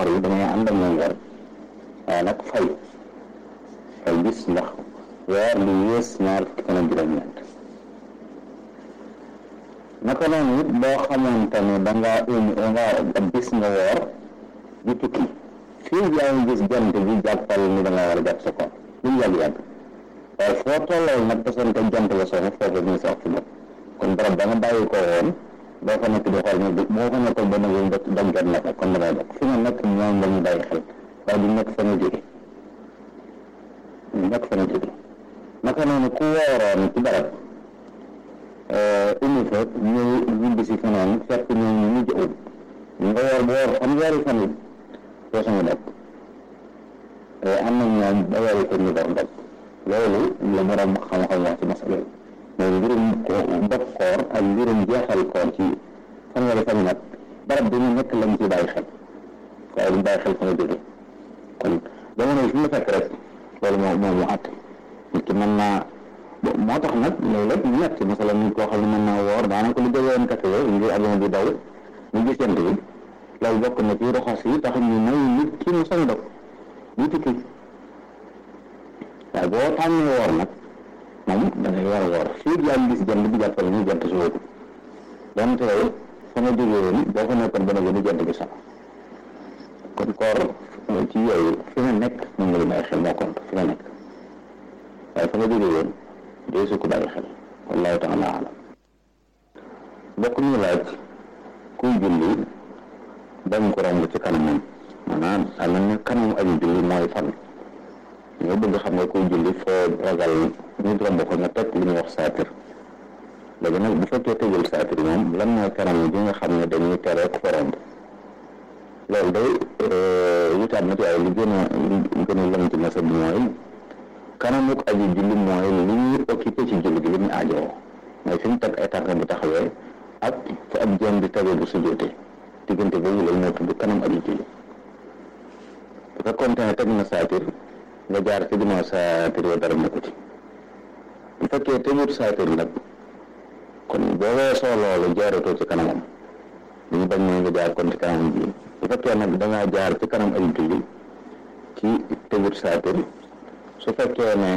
yi damay ànd ak moom weer waaye nag fay fay gis ndax weer lu yées ñaar fukki fan ak juróom-ñeent naka noonu it boo xamante ne da ngaa umi nga ab bis nga woor di tukki fii yaa ngi gis jant bi jàppal ni da nga war a jàpp sa koor lu mu yàgg-yàgg waaye foo tolloo nag tasante jant la soxla foofu ñu sa waxtu bopp kon barab ba nga bàyyi ko woon boo fa nekk di xool ne boo fa nekkoon ba nag dog jot na ko kon damay dog fi nga nekk ñoom la ñu bàyyi xel waaye du nekk fa nga jóge du nekk fa nga jóge naka noonu ku wooroon ci barab umi fa ñëw ñibbi si feneen fekk ñoom ñu mujj ut nga woor ba woor xam weeri fan it doo sañu dog am na ñoom ba weeri fan ñu door dog loolu la borom xam-xam wax ci masala yi mooy mbirum dog koor ak mbirum jeexal koor ci fanweeri fan nag barab bi ñu nekk lañ ci bàyyi xel waaye duñ bàyyi xel fa nga jóge kon jamono yi fi mu fekk rek loolu moo moo mu àtt nit ki mën naa moo tax nag léeg-léeg ñu nekk masala nit koo xam ne mën naa woor daanaka lu jóge woon kese yooyu ngir avion bi daw ñu gis jant bi loolu bokk na ci roxas yi tax ñu may nit ki mu sañ dog ñu tukki waaye boo tànnee woor nag moom da ngay war a woor fii yaa ngi gis jant bi jàppale ni jant si wóobu donte yow fa nga jógee woon boo fa nekkoon ba nga jant bi sax kon koor ci yooyu fi nga nekk moom nga li bàyyi xel moo compte fi nga nekk waaye fa nga jógee woon dee su ko bàyyi xel wallahu taala alam bokk ñu laaj kuy julli bañ ko romb ci kanamam maanaam am na kanam aji julli mooy fan ñoo bëgg xam nga kuy julli foo ragal nit romb ko nga teg li ñuy wax saatir léegi nag bu fekkee tëjul saatir moom lan mooy kanam bi nga xam ne dañuy tere ko romb loolu day wutaat na ci waaye li gën a li gën a lëm ci masa bi mooy kanamuk aji julli mooy li ñuy occupé ci julli gi li ñuy aajowoo mooy fi mu teg ay tànk bu taxawee ak fu ab jëm di tege bu sujjóotee diggante boobu loolu moo tudd kanam aji julli bu fekkoon ne teg na saatir nga jaar ci ginnaaw saatir wa dara nekku ci bu fekkee tëjut saatir nag kon boo weesoo loolu jaaratoo ci kanamam li ñu bañ mooy nga jaar kon ci kanamam ji bu fekkee nag dangaa jaar ci kanam ay julli ci tëjut saatir su fekkee ne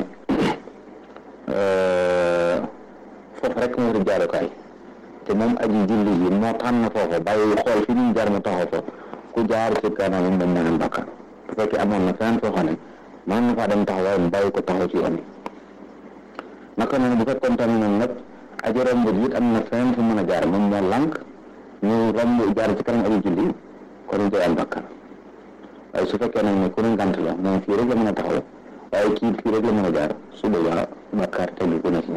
foofu rek moo di jaarukaay te moom aji julli ji moo tànn foofa bàyyi xool fi ñu jaar mu taxaw fa ku jaar ci kanamam dañ mën a bakkaar bu fekkee amoon na feneen foo xam ne mën na faa dem taxaw waaye mu bàyyi ko taxaw ci yoon bi naka noonu bu fekkoon tamit noonu nag aji romb ji it am na feneen fu mën a jaar moom moo lànk ñu romb jaar ci kanam aji julli kon ñu am bakkaar waaye su fekkee nag ne ku ne ngant la moom fii rek la mën a taxaw waaye kii fii rek la mën a jaar su boobaa bakkaar tegu ko na ci